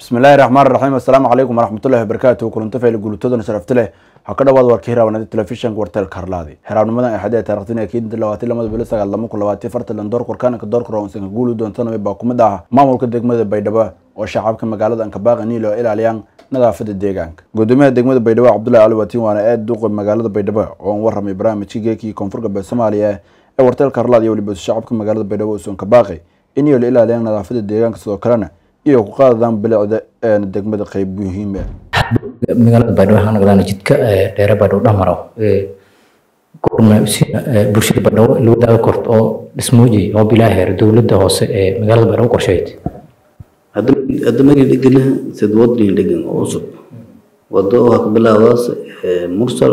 bismillahi raxmaan raxiim assalaamu calaykum waraxmatullahi wabarakaatu kulanto fayl gulutadana sharafta leh waxaa ka dhawaad warka hiraabnada telefishanka warteelka harlaadi xiraabnimadan axadee taarikhtin ee keedinta labaatan lamada bilo sagaal lama kun labaatan fartalan doorka warkaanka doorka roonsanka guulu doontaname baa kumid ah maamulka degmada baydhabo oo shacabka magaalada ankabaaqi niil oo ilaaliyaan nadaafada deegaanka gudoomiyaha degmada baydhabo cabdullahi cali watiin waana aad duuqa magaalada baydhabo oo aan waramay barnaamijka geekii koonfur galbeed soomaaliya ee warteelka harlaadi iyo weliba shacabka magaalada baydhabo oo soonkabaaqi in iyo la ilaaliyaan nadaafada deegaanka sidoo kalena iyo ku qaadadaan bilicda degmada qeyb muhiim ah magaalada baydhabo waxaan naqdaan jidka dheere baydhabo dhamaro gurna bulshada baydhabo la wadaaga korto oo dhismooji oo bilaa heer dowladda hoose ee magaalada baydhabo qorsheyd hadda magi dhegana sid wadni dhegan oo cusub wado waxaa ka bilaabdaas mursal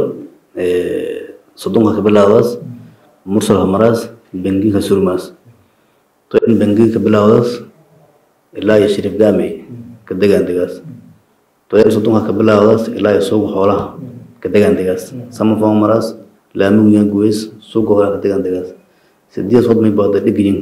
sodonka ka bilaabdaas mursal hamaraas bengiga surmaas to in bengiga ka bilaabdaas ilaa iyo shariif gaamey ka degaan degaas toyar sodonka ka bilaabdaas ilaa iyo suuqa xoolaha ka degaan degaas samafama maraas laamigu guweys suuqa xoolaha ka degaan degaas sideed sod may baada dhigayin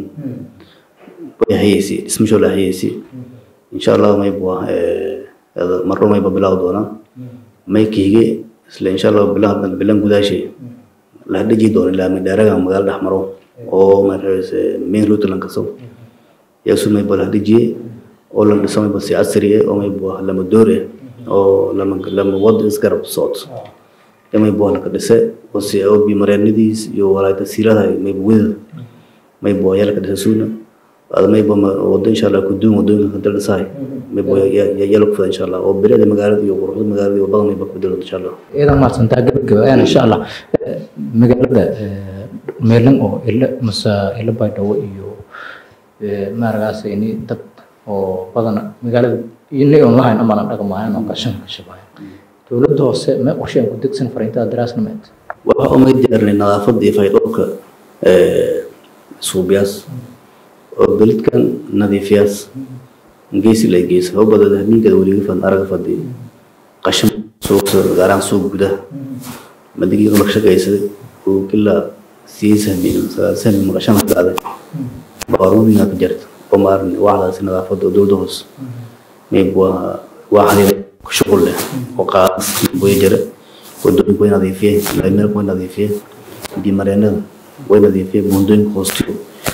way hayeysi dhismasho la hayeysi insha allah may bua marro mayba bilaaw doonaa may kiige isla insha allah bilan bilan gudaashay la dhiji doono laami dheeraga magaalo dhex maro oo markaas main route lan kaso yasu may bala dhijiye oo la dhiso mayba si casri ah oo may bua lama doore oo lama lama wad isgarab socod may bua laka dhise oo si oo bi mareennadiis iyo walaayta siilada may wada may bua yaa laka dhise suuna ada may ba wado insha allah kuduun wadooyinka ka daldhisahay may bua yaa laku fada insha allah oo bilicda magaalada iyo quruxda magaalada iyo badan may ba kubedelo insha allah iyadan mahadsantaa gabagaba ayaan insha allah magaalada meelan oo ilo mase ilo baydhabo iyo maaragaas ini dad oo badan magaalada ini on lahayn amaana dhaqmahayn oo qashan ka shabahayn dowladda hoose mee qorshe aan ku degsan fariintada daraasnameed waxa umay diyaarinay nadaafadda iyo faydhowrka suubiyaas oo belidkan nadiifiyaas geesi la geesa oo badada habeenkeeda weliga fad araga fadhi qashan suuqa gaaraan suuq gudaha madigii la shaqaysaday oo kila sii sahmin sagaal sahmin maqashan la qaaday baaruudina ka jirta oo maarin waxdaas nadaafadda oo dowladda hoose may waa waxdii ku shuqul leh oo qaas way jira wadooyinka way nadiifiyeen laameelka way nadiifiyeen bimareenada way nadiifiyeen buundooyinka hoostiyo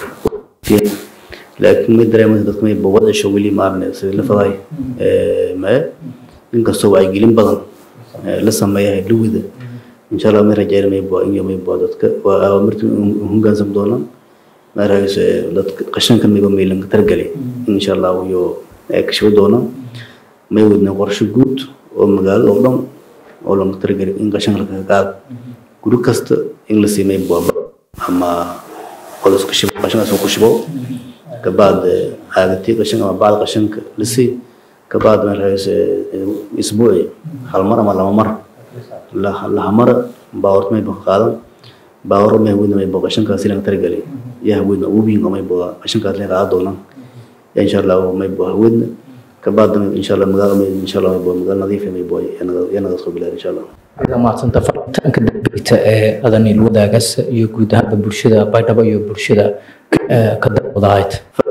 laakiin may dareemaysa dadka may wadasho weli maarne sidii la faday mae inkastoo wacyigelin badan la sameeyahay lugida insha allah may rajeyn may bua inyo may bua dadka waa awaamirta hogaansam doonaan maaragayso dadka qashanka mayba maylan ka targalay insha allah iyo kashibo doonaan may wadna qorshe guud oo magaalada oo dhan oo lanka targalay in qashanka lakaga qaado guri kasta in la siimay bua ama qodos ka shibo qashankaas ku shibo kabaad aagati qashanka ama bacd qashanka la sii kabaad maaragayso isbuuci hal mar ama laba mar lahamara baawart may baka qaadan baawar may haweyna may baka qashankaas ilan targalay yaa haweyna ubiinka may baka qashankaas leen qaada doonaan ya insha allah may baka haweyna kabaadna insha allah magaalo may insha allah may baka magaalo nadiif may baka yaa naga soo bilaar insha allah iyadan mahadsanta faritaanka dambeyta ee adanil wadaagaas iyo guud ahaanba bulshada baydhabo iyo bulshada ka dawadahayd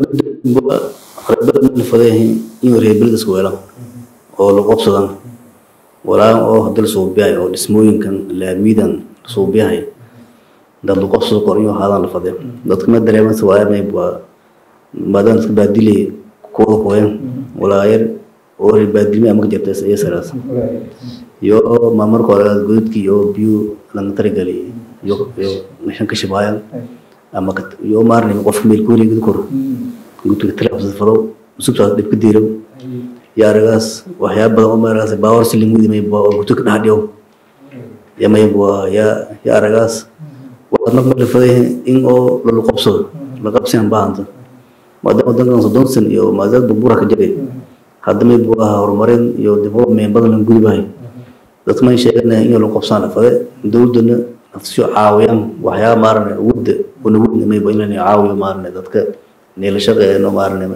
reebada la faday in reebeldas weelan oo la qobsadan walaa oo hadal suubiyahay oo dhismooyinkan laamidan suubiyahay dad lu qobsado kor inuu ahaadaan la fadeen dadka ma dareemaysa waa may waa maadaan dadka baadilay kuwa qoyan walaa yar oo reer baadilmi ama ka jirta iyo saraas iyo ma marka hore godadkii iyo biyo laga taragelay iyo iyo meeshan ka shibaayan ama iyo maarnay qofka meel kuuri gud kor gudka talaabsada fado usubtaas dhib ka diirow yaa aragaas waxyaaba badan oo maaragaas baawar siling widi may bua oo guto ka dhex dhiyow ya may bua ya ya aragaas waadna la faday in oo lala qabsado la qabsiyan baahanta maadaama wadankan soddon san iyo maadaama burbura ka jiray hadda may bua horumarin iyo development badan lan gudubahay dadka may sheeganaya in la qabsaan la faday dowladana nafsiyo caawiyaan waxyaaba maarane wadda una wadna may bua in la caawiyo maarane dadka neela shaqeeyno maarane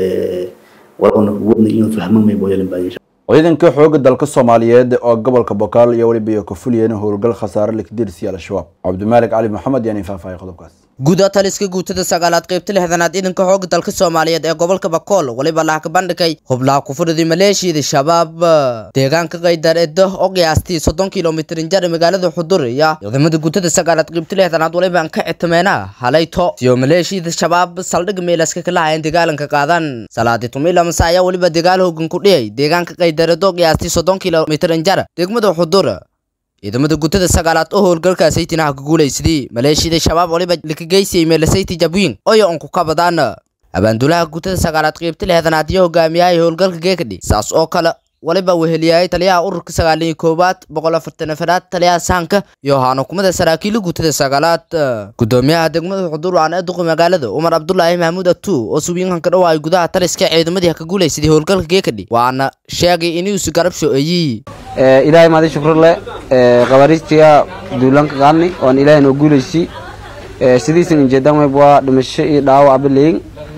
ciidanka xooga dalka soomaaliyeed oo gobolka bokaal iyo weliba iyo ka fuliyeen howlgal khasaare la kadirsiya al-shabaab cabdimaalik cali maxamed yaani faahfaahay qodobkaas guuda taliska guutada sagaalaad qaybta lixdanaad ciidanka xooga dalka soomaaliyeed ee gobolka bakool weliba laha ka bandhigay hublaha kufuradi maleeshiyada shabaab deegaanka qaydar edo oo qiyaastii soddon kilomitrin jar magaalada xudur iyo ciidamada guutada sagaalaad qaybta lixdanaad waliba aan ka citameena halayto siyo maleeshiyada shabaab saldhig meelaska kala hayan dagaalanka qaadan salaadi tumila mase ayaa weliba dagaal hoogan ku dhiyay deegaanka qaydar edo qiyaastii soddon kilomitrin jar degmada xudur ciidamada guutada sagaalaad oo howlgalka saytinaha ka guulaysadii maleeshiyada shabaab waliba lakageysiyay meelasayti jabwiin oyo onku ka badaan abaandulaha guutada sagaalaad qaybta lixdanaad iyo hogaamiyahay howlgalka geekadhi saas oo kale waliba weheliyay taliyaha ururka sagaal iyo koowaad boqol afartan afaraad taliyaha sahanka iyo ahaan xukuumadda saraakiila guutada sagaalaad gudoomiyaha degmada xudur aan ee duqa magaalada cumar cabdulaahi mahmuud atu oo subiinkan ka dhawaay gudaha taliska ciidamadii ka guulaysaday howlgalka geekadhi waana sheegay inuusi garab sho-eeyey ilaahay maadi shukrle qabaariistiya duulanka qaadni oon ilaahay noo guulaysi sidiisan ujeedan wayb waa dhimasho iyo dhaawac abaleyin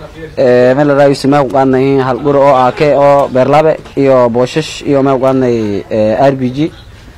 meel raayo simaa ku qaadnay hal guri oo aake oo beerlabe iyo booshash iyo meel ku qaadnay r b g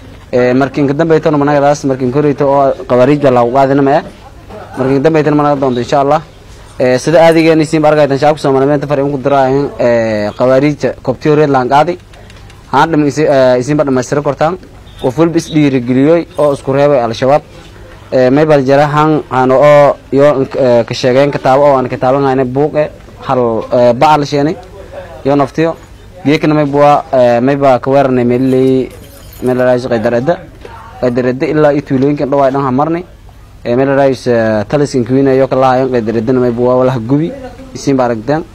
markin ka dambaytana managadaas markin koreyto oo qabaariij baa lagu qaadina ma eh markin ka dambaytana managa doonto insha allah sida aadigeeni siinba argaytan shacabka soomaaliyeed inta far in ku diraahin qabaariijta kobtiyo reed laan qaadi haan dham isinba dhamaystira kortaan qof walba is dhiirigeliyoy oo isku reebay al-shabaab maybal jara han hano oo yo ka sheegeen kitaabo oo aan kitaaban hayna buuqe hal bacal sheenay yo naftiyo geekna mayba mayba ka weeranay meelilay meelaraayis qaydaradda qaydaradda ilaa iyo tuulooyinkan dhawaay dhan hamarnay meelaraayis taliskan kuwinayo ka lahayan qaydaradana mayba waa walaha gubi isinba aragteen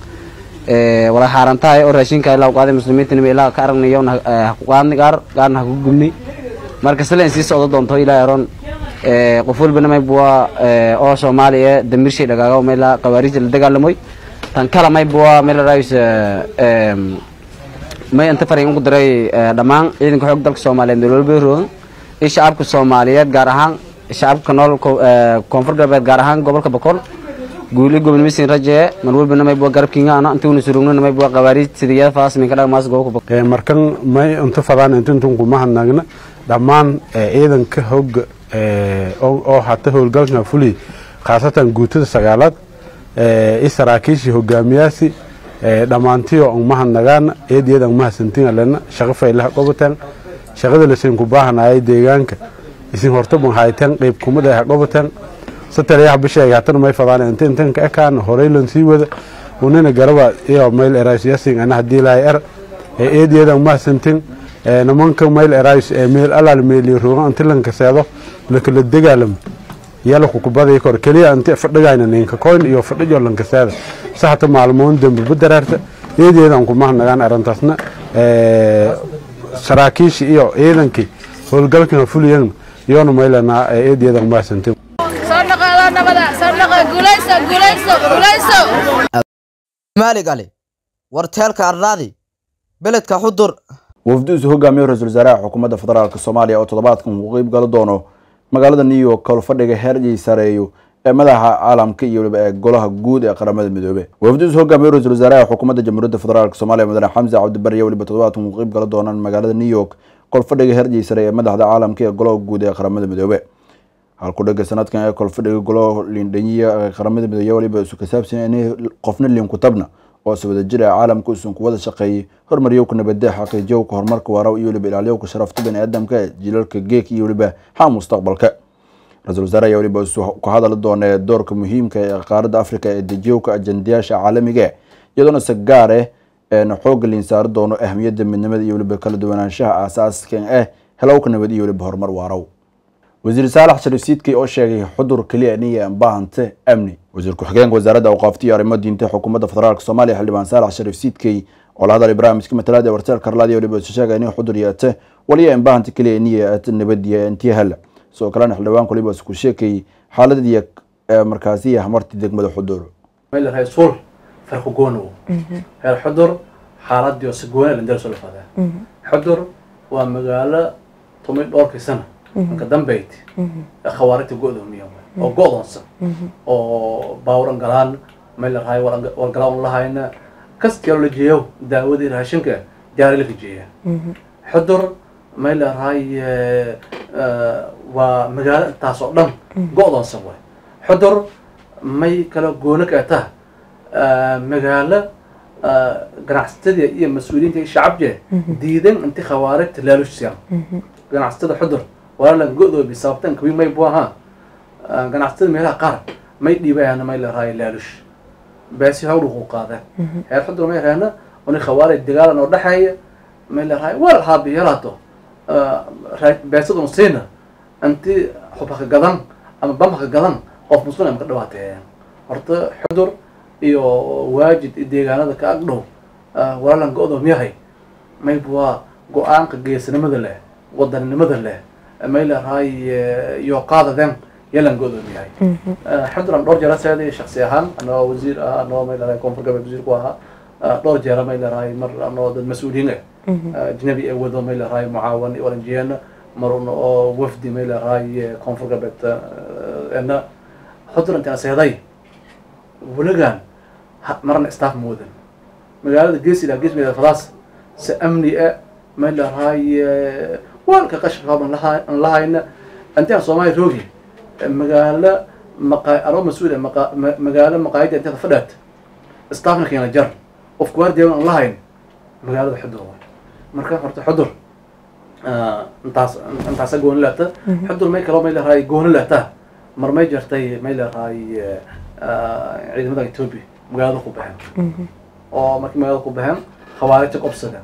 walaa xaarantahay oo raashinka ilaa qaaday muslimiinta ilaa ka aragnayo qaadni qaar qaarna ha ku gubnay marka sileen sii socdo doonto ilaa eron qof walbana mayb waa oo soomaaliya damirshay dhagaaga meela qawaariijta la dagaalamoy tan kala mayb waa meel raayis may inta faray ugu diray dhammaan ciidanka xoog dalka soomaaliyeed meel walba roogan iyo shacabka soomaaliyeed gaar ahaan shacabka nool koonfur galbeed gaar ahaan gobolka boqol guuli gobonimisin rajee mar walbana mayb waa garabkiinga ana intuuna surugnana mayb waa qawaariij sidiyada faas minka dhagmaas gobolka boqol markan may inta fadaan intintun kuma hadnaagna dhammaan ciidanka hogga oo hata howlgalka fuli khaasatan guutada sagaalaad i saraakiishii hogaamiyaasi dhammaantiyo umahadnagaan eediyada umahadsantiin alena shaqo faylaha qobataan shaqada lasinku baahanayay deegaanka isin hortaban hayteen qeyb kumada ha qobataan satalayaha bisheega hatana may fadaan inta intan ka ekaan horeylan sii wada unina garaba iyo mayl eraasyasin ana hadii lahay er eediyada umahadsantiin nimanka mayl erays meel alaal meeliyo roogan inti lankaseedo lakala dagaalam yala kukubadii kor keliya inti fadhigayna ninka koyn iyo fadhijo lankaseeda saxta maalmoon dambe badaraarta eedeedan kumahnagaan arrintaasna saraakiishi iyo ciidankii howlgalkan fuliyan iyona maylana eedeedan umahadsantin maalig ali warteelka ardaadi beledka xudur wafduusu hogaamiyo ra-iisul wasaaraha xukuumadda federaalk soomaaliya oo toddobaadkan uu qeyb gala doono magaalada new york kalfadhiga heerjay sareeyo ee madaxa caalamka iyo waliba ee golaha guud ee qaramada midoobe wafduusu hogaamiyo ra-isul wasaaraha xukuumadda jamhuuriyadda federaalk soomaaliya mudane xamse cabdibari waliba toddobaadkan uu qeyb gala doonaan magaalada new york kolfadhiga heerjay sare ee madaxda caalamka ee golaha guud ee qaramada midoobe halkudhaga sanadkan ee kolfadhiga golaha liindhanyiya ee qaramada midoobe waliba isu kasaabsan inay qofna liinkutabna oo si wada jir ah caalamka usan ku wada shaqeeyey horumaryowka nabadda xaqiijiyowka horumarka waara iyo waliba ilaaliyowka sharafta bani aadamka ee jilalka geek iyo waliba ha mustaqbalka ra-iisul wasaare ayaa waliba ka hadali doona doorka muhiimka ee qaaradda africa ee dejiyowka ajendayaasha caalamiga iyadoona si gaar ah eena xooga liin saari doono ahmiyadda midnimada iyo waliba kala duwanaanshaha aasaaska ah helowka nabad iyo waliba horumar waarow wasiir saalax shariif siidkey oo sheegay xudur keliya niya baahante amni wasiir ku-xigeenka wasaaradda awqaafta iyo arrimo diinta xukuumadda federaalk soomaaliya xildhibaan saalax shariif siidkey oo la hadalay barnaamijka matalaad ee warteel karlaad iyo waliba isu sheegay inay xudur yaate waliya in baahante keliya niya ate nabadiya intii hela sidoo kalena xildhibaanku waliba isku sheekay xaaladii markaasi hamarti degmada xudur meel raysuul farqu goonow heer xudur xaaladii si goona la darso la fadaa xudur waa magaalo tumay dhowrkii sana marka dambeyd khawaarijta go-doomiya oo go-doonsan oo baawran galaan meel la rahay walgalaa un lahayna kastiyaa la jeeyo daawadii raashinka diyaari la kajeeya xudur meel la rahay waa magaalo intaas oo dhan go-doonsan way xudur may kala goono ka tah magaalo ganacsatada iyo mas-uuliyiinta iyo shacabje diidan inti khawaarijta laalushsiyan ganacsatada xudur walaalan go-doobi sababtan kawi may bu ahaa ganacsatada meelaha qaar may dhiibayana may la raayo laalush beesi hawdhuqu qaadeen heer xudur may reena oni khawaarij dagaalan oo dhexeeya may la raayo wal haabi yaraato beesada un siina inti xubhaka gadan ama bamhaka gadan qof muslim ama ka dhawaateeyeen horta xudur iyo waajid iyo deegaanada ka ag dhow walaalan go-doom yahay mayb waa go-aanka geesinimada leh wadaninimada leh may la raay iyo qaadadeen yalan go-doom yahay xuduran dhowr jeera seeday shaksi ahaan anoo wasiir ah anoo may la raay koonfur galbeed wasiir ku ahaa dhowr jeera may la raay mar anoo dad mas-uuliyiin ah ajnabi ee wado may la raay mucaawan iyo oranjiyeena mar un oo wafdi may la raay koonfur galbeed ena xuduran intaan seeday weligaan marna staff moodan magaalada gees ilaa gees meeda fadaas si amni ah may la raay waalka qashka aan lahayna intaan soomaali roogi magaalo maqa anoo mas-uul maqa magaalo maqaayada inteeda fadhaat staffna keena jar of guardian aan lahayn magaalada xudur waay marka horta xudur intaas intaasa gooni laata xudur may kaloo may la raay gooni laata mar may jartay may la raay ciidamada ethiopia magaalada ku baxeen oo markii magaalada ku baxeen khawaarijta qobsadeen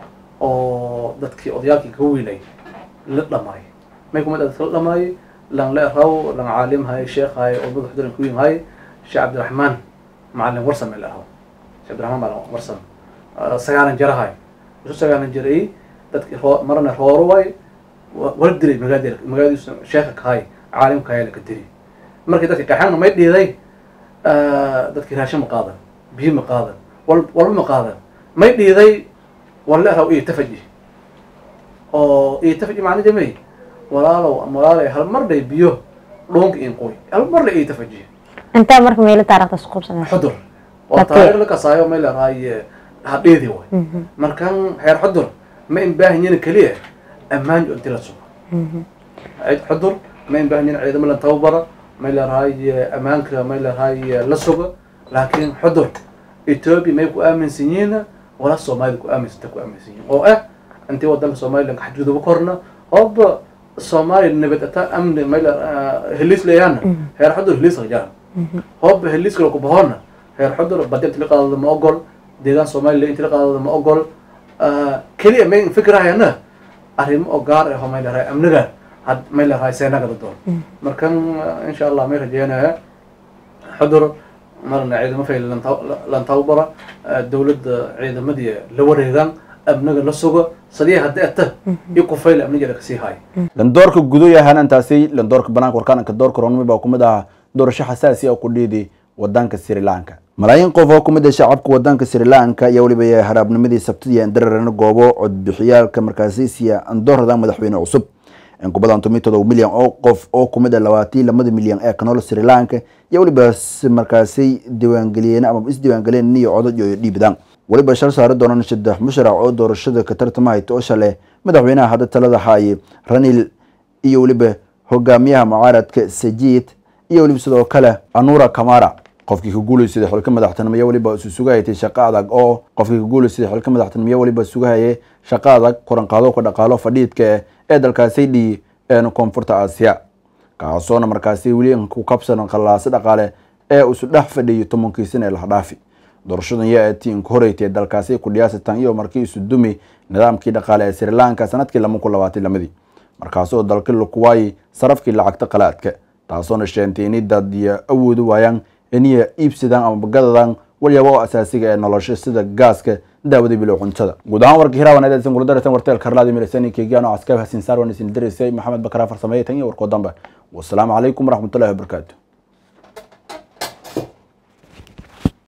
oo dadkii odayaalkii ka weynay la dhamaay may kumid dadka la dhamaay lan le raw lan caalim hay sheekh hay oo madax xuduran ku hay sheekh cabdiraxmaan macalin warsan meel ahaw sheekh cabdiraxmaan macalin warsan sagaalan jara hay isu sagaalan jiray dadki marna rooro way wala dilay magaalada magaaladiisu sheekha kahay caalimka hay laka diri markii dadki kaxeena may dhiiday dadkii raashin ma qaadan biyo ma qaadan wal walba ma qaadan may dhiiday wala raw iyo tafaji oo iyo tafaji macna jamay walaalow walaalay hal mar dhay biyo dhuunka in qoy hal mar dhay iyo tafaji intaa marka meelo taariikhda isku qabsanay xudur waa taariikh la kasaayo may leedahay hadheedi way markan heer xudur ma in baahan keliya ammaan inti la sugo xudur ma in baahan yihin ciidamo la tababara may leedahay ammaanka may leedahay la sugo laakiin xudur ethiopia may ku aaminsan yihiin wala soomaalida ku aaminsanta ku aaminsan yihiin oo ah intii wadanka somalilan xadguduba korna ooba soomaaliya nabad ata amni may heliis leeyaana heer xudur heliis rajaan hooba heliis kale ku bahoona heer xudur badi inti la qaadada ma ogol deegaan somalilan inti la qaadada ma ogol keliya may fikrahayana arrimo oo gaar ah oo may leedahay amniga had may leedahay seenagada doon markan insha allah may rajeynaya xudur marna ciidamo fay lan tababara dowladda ciidamadii la wareegaan amniga la sugo sadii hadda ata iyo kufayla amnigeeda kasii haay landoorka gudo yahaan intaasi landoorka banaanka warkaanka doorka ronmi baa kumid ahaa doorasho xasaasi oo ku dhiidi wadanka sri lanka malaayiin qof oo kumid ah shacabka wadanka sri lanka ayaa weliba yahay haraabnimadii sabtidii andararana goobo codbixiyaalka markaasiisiya andoorada madaxweyne cusub in ku badan tomi todoba milyan oo qof oo kumid ah labaatan lamada milyan ee kanool sri lanka iyo weliba markaasi diiwaangeliyeen ama isdiiwaangeliyeen niyo codod iyo dhiibadaan weliba shal saari doonaan saddex musharac oo doorashada ka tartamaya toosha leh madaxweynaha hadda talada haaye ranil iyo weliba hogaamiyaha mucaaradka sajid iyo weliba sidoo kale anura kamara qofkii ka guulaysaday xilka madaxtinimo iyo weliba isu sugahaytay shaqo adag oo qofkii ka guulaysaday xilka madaxtinimo iyo weliba sugahayay shaqo adag koranqaado ka dhaqaalo fadhiidka ee dalkaasi dhii een koonfurta aasiya kaasoona markaasi weli ku kabsan khalaasi dhaqaale ee isu dhex fadhiyay tobankii sana ee lahdhaafi doorashadan yaa tiin ku horeytay dalkaasi ku dhiyaasatan iyo markii isu dumi nidaamkii dhaqaale ee sri lanka sanadkii lama kun labaatan lamadii markaasoo dalkii lakuwaayay sarafkii lacagta qalaadka taasoona sheentay inay dad iyo awoodi waayaan inay iibsadaan ama bagadadan walyaaba oo asaasiga ee nolosha sida gaaska daawada bilow cuntada guud ahaan warkii hiraawan eedaysan kula daraysan warteel karlaadi milasani keegiyaano caskaab hasin saar waan isin dareysay maxamed bakara farsameeye tan iyo warkoo dambe wasalaamu calaykum waraxmatullahi wabarakaatu